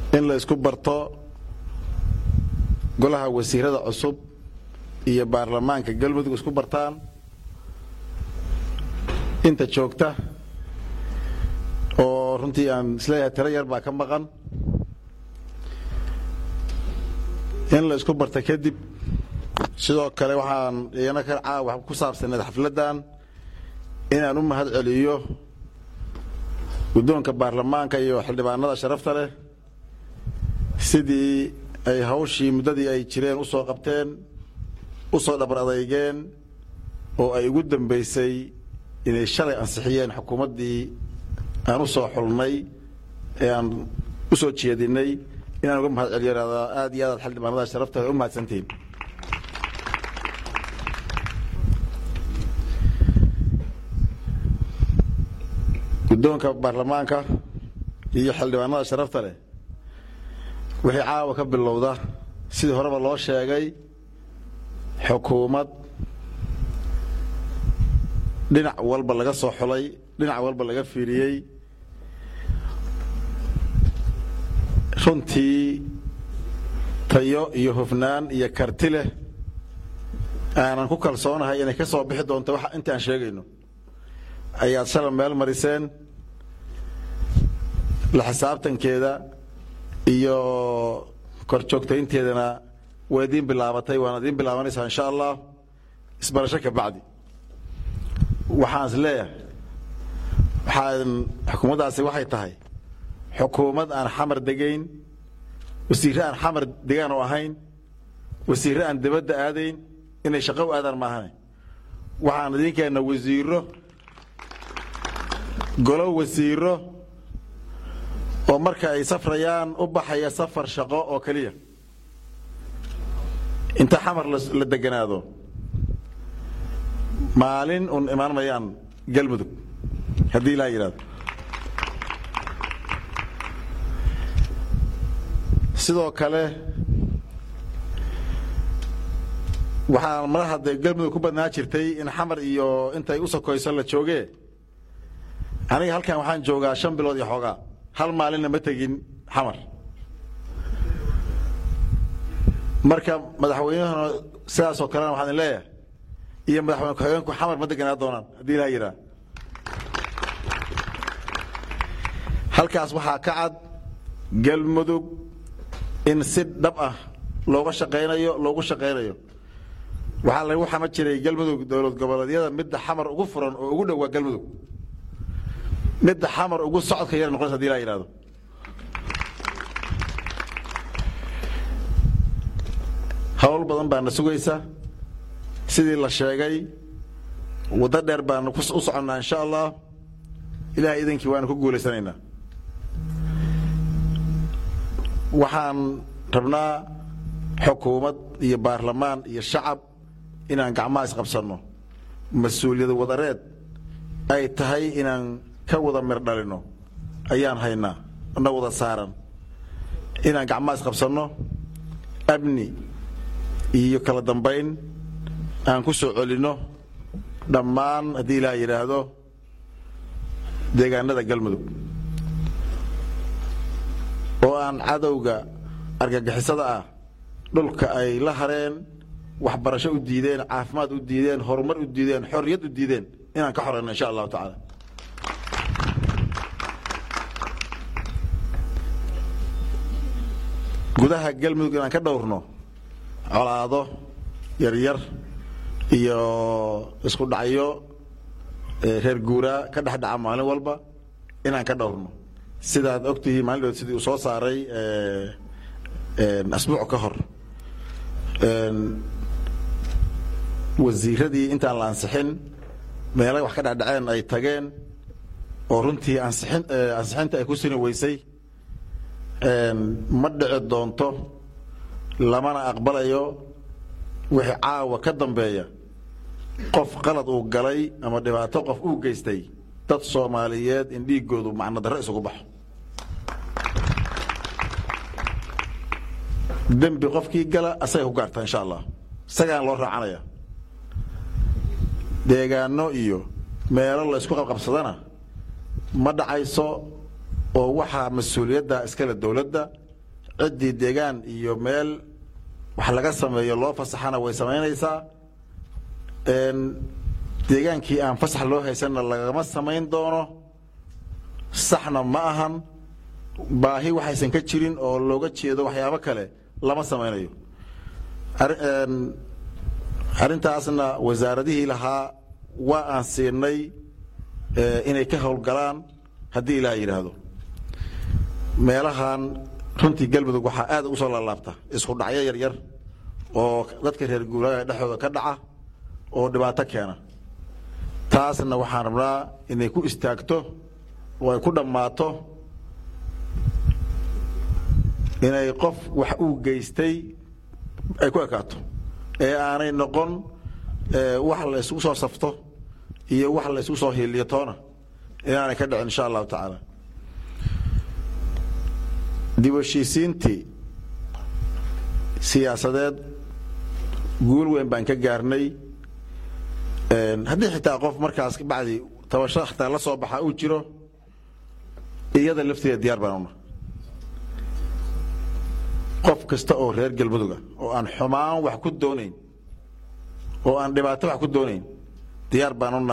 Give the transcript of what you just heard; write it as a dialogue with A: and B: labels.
A: in la isku barto golaha wasiirada cusub iyo baarlamaanka galmudug isku bartaan inta joogta oo runtii aan isleeyahay tiro yar baa ka maqan in la isku barta kadib sidoo kale waxaan iyana ka caawa ku saabsaneed xafladdan inaan u mahad celiyo guddoonka baarlamaanka iyo xildhibaanada sharafta leh sidii ay hawshii muddadii ay jireen u soo qabteen u soo dhabar adeygeen oo ay ugu dambaysay inay shalay ansixiyeen xukuumaddii aan u soo xulnay ee aan u soo jeedinay inaan uga mahad celiyo ihahdaa aad iyo aadaad xildhibaanada sharafta leh u mahadsantihiin guddoonka baarlamaanka iyo xildhibaanada sharafta leh wixii caawa ka bilowda sidii horeba loo sheegay xukuumad dhinac walba laga soo xulay dhinac walba laga fiiriyey runtii tayo iyo hufnaan iyo karti leh aanan ku kalsoonahay inay ka soo bixi doonto wax intaan sheegayno ayaad shalay meel mariseen la xisaabtankeeda iyo kor joogtaynteedana waa idiin bilaabatay waana idiin bilaabanaysaa insha allah isbarasho ka bacdi waxaan is leeyahay waxaan xukuumaddaasi waxay tahay xukuumad aan xamar degayn wasiirre aan xamar degaan oo ahayn wasiirre aan dibadda aadayn inay shaqo u aadaan maahane waxaan idiin keenna wasiiro golo wasiiro oo marka ay safrayaan u baxaya safar shaqo oo keliya inta xamar la deganaado maalin un imaan mayaan galmudug haddii ilaa yidhahdo sidoo kale waxaa mar hadde galmudug ku badnaa jirtay in xamar iyo intay u sokoyso la jooge aniga halkan waxaan joogaa shan bilood iyo xoogaa hal maalinna ma tegin xamar marka madaxweynahuna sidaasoo kalena waxaan leeyahay iyo madaxweyne ku-xigeenku xamar ma deganaa doonaan haddii ilaa yidhaha halkaas waxaa ka cad galmudug in si dhab ah looga shaqaynayo loogu shaqaynayo waxaa lagu xama jiray galmudug dowlad goboleedyada midda xamar ugu furan oo ugu dhowaa galmudug midda xamar ugu socodka yar noqonaysa hadii laa yidhahdo hawl badan baana sugaysa sidii la sheegay waddo dheer baanu u soconnaa insha allah ilahay idankii waanu ku guulaysanaynaa waxaan rabnaa xukuumad iyo baarlamaan iyo shacab inaan gacmaha isqabsanno mas-uuliyad wadareed ay tahay inaan ka wada mir dhalino ayaan haynaa na wada saaran inaan gacmaha isqabsanno amni iyo kala dambayn aan ku soo celinno dhammaan haddii ilaah yidhaahdo deegaanada galmudug oo aan cadowga argagixisada ah dhulka ay la hareen waxbarasho u diideen caafimaad u diideen horumar u diideen xorriyad u diideen inaan ka xoreyno insha allahu tacaala gudaha galmudug inaan ka dhowrno colaado yaryar iyo isku dhacyo reer guuraa ka dhex dhaca maalin walba inaan ka dhowrno sidaad ogtihiin maalin dhood sidii uu soo saaray asbuuc ka hor wasiiradii intaan la ansixin meelay wax ka dhacdhaceen ay tageen oo runtii ansixin ansixinta ay ku sini weysay ma dhici doonto lamana aqbalayo wixii caawa ka dambeeya qof qalad uu galay ama dhibaato qof uu geystay dad soomaaliyeed in dhiigoodu macno darro isugu baxo dembi qofkii gala asagay ku gaartaa insha allah isagaan loo raacanaya deegaano iyo meelo la isku qabqabsadana ma dhacayso oo waxaa mas-uuliyadda iskale dowladda ciddii deegaan iyo meel wax laga sameeyo loo fasaxana way samaynaysaa deegaankii aan fasax loo haysanna lagama samayn doono saxna ma ahan baahi waxaysan ka jirin oo looga jeedo waxyaabo kale lama samaynayo arrintaasna wasaaradihii lahaa waa aan siinay inay ka howlgalaan haddii ilaah yidhaahdo meelahan runtii galmudug waxaa aad ugu soo laalaabta isku dhacyo yaryar oo dadka reer guuraaga dhexdooda ka dhaca oo dhibaato keena taasna waxaan rabnaa inay ku istaagto oo ay ku dhammaato inay qof wax uu geystay ay ku ekaato ee aanay noqon wax la isugu soo safto iyo wax la isugu soo hiiliyo toona inaanay ka dhicin insha allahu tacaala dib heshiisiintii siyaasadeed guul weyn baan ka gaarnay haddii xitaa qof markaas bacdi tabasho xitaa la soo baxa uu jiro iyada lafteeda diyaar baan una qof kasta oo reer galmuduga oo aan xumaan wax ku doonayn oo aan dhibaato wax ku doonayn diyaar baan una